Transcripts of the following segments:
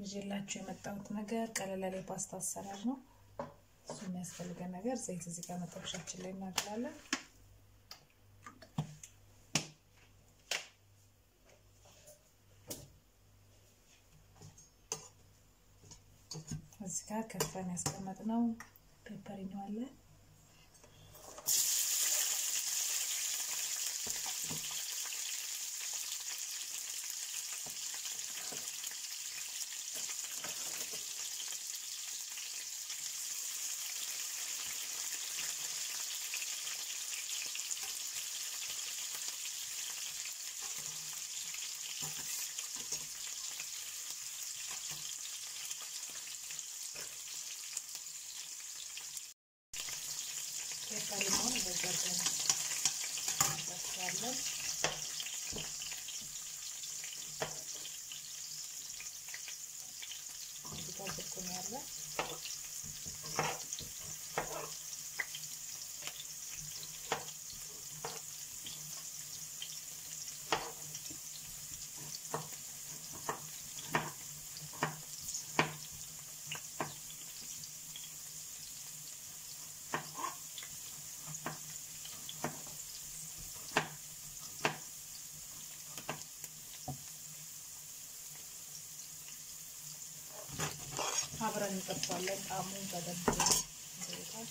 ይዤላችሁ የመጣሁት ነገር ቀለል ያለ የፓስታ አሰራር ነው። እሱ የሚያስፈልገን ነገር ዘይት እዚህ ጋር መጥበሻችን ላይ እናገራለን። እዚህ ጋር ከፍተን ያስቀመጥነው ፔፐሪኖ አለ። ፔፐሪኖን በዘርዘን እንጠብሰዋለን። እዚህ ጋር ዝኩኒ ያለ አብረን እንጠብሳለን። ጣዕሙን በደንብ ይወጣል።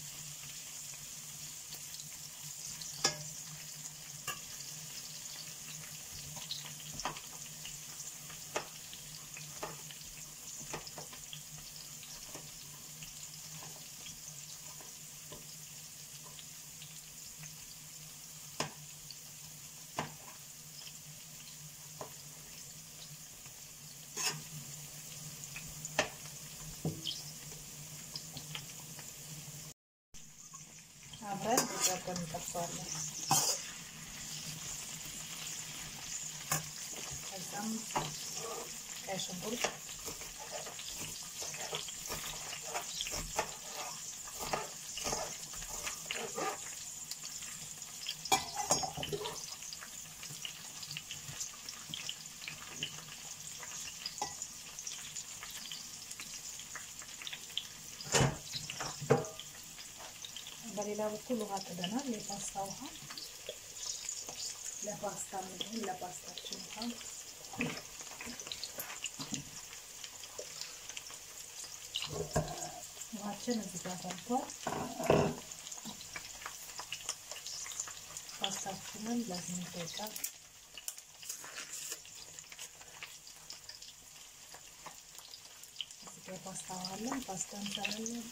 አብረን በዛቀን እንጠብሰዋለን። ከዛም ቀይ ሽንኩርት በሌላ በኩል ውሃ ጥደናል። የፓስታ ውሃ ለፓስታ ምግብ ለፓስታችን ውሃ ውሃችን እዚህ ጋር ፈልቷል። ፓስታችንን ለስምንት ደቂቃ እዚህ ጋር ፓስታ ውሃ አለን። ፓስታ እንሰራለን።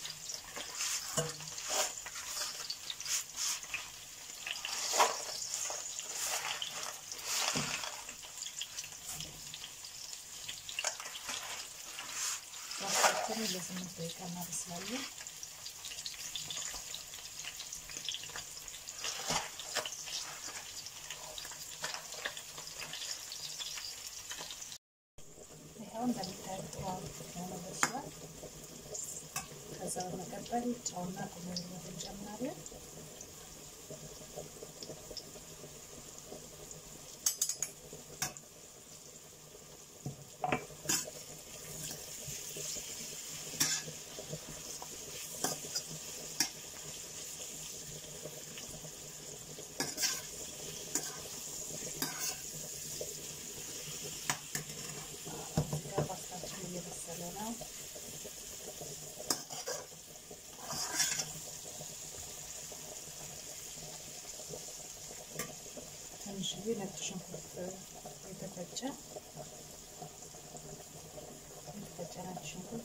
ፓስታችንን ለስምንት ደቂቃ እናበስላለን። ይኸው እንደምታዩት ሆኖ በስሏል። ከዛ በመቀጠል ጨውና ቁመንነት እንጨምራለን። ፓስታችን እየበሰለ ነው። ትንሽዬ ነጭ ሽንኩርት የተፈጨ የተፈጨ ነጭ ሽንኩርት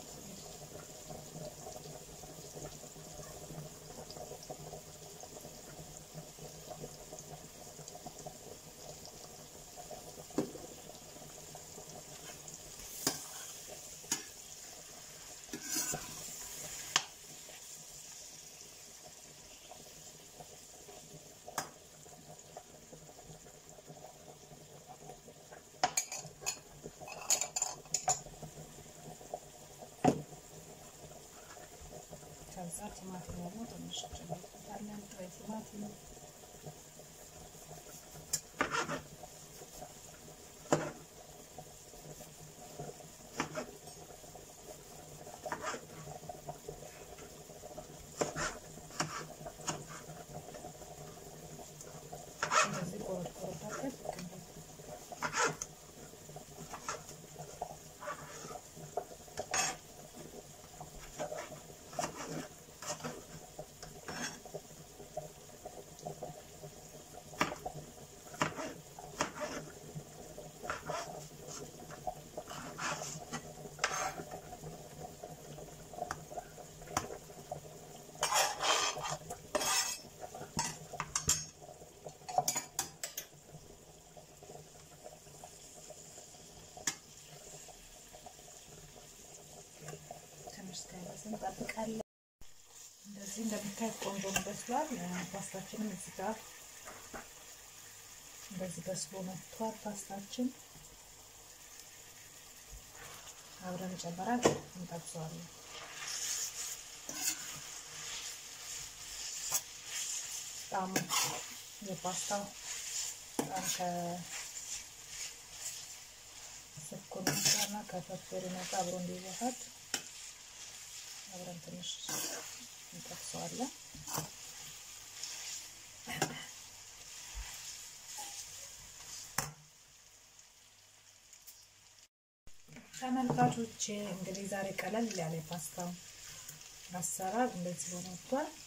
ከዛ ቲማቲም ደግሞ ትንሽ ጨምርበታለን። ጥሬ ቲማቲም እንደምታዩት ቆንጆ ነው በስሏል። ፓስታችንም እዚህ ጋር እንደዚህ በስሎ መጥቷል። ፓስታችን አብረን ጨምረን እንጠብሰዋለን። ጣዕሙ የፓስታው በጣም ከስኩር እና ከፐፐሪኖ ጋር አብሮ እንዲዋሃድ አብረን ትንሽ እንጠብሰዋለን። ተመልካቾች እንግዲህ ዛሬ ቀለል ያለ ፓስታ አሰራር እንደዚህ ሆኖ ወጥቷል።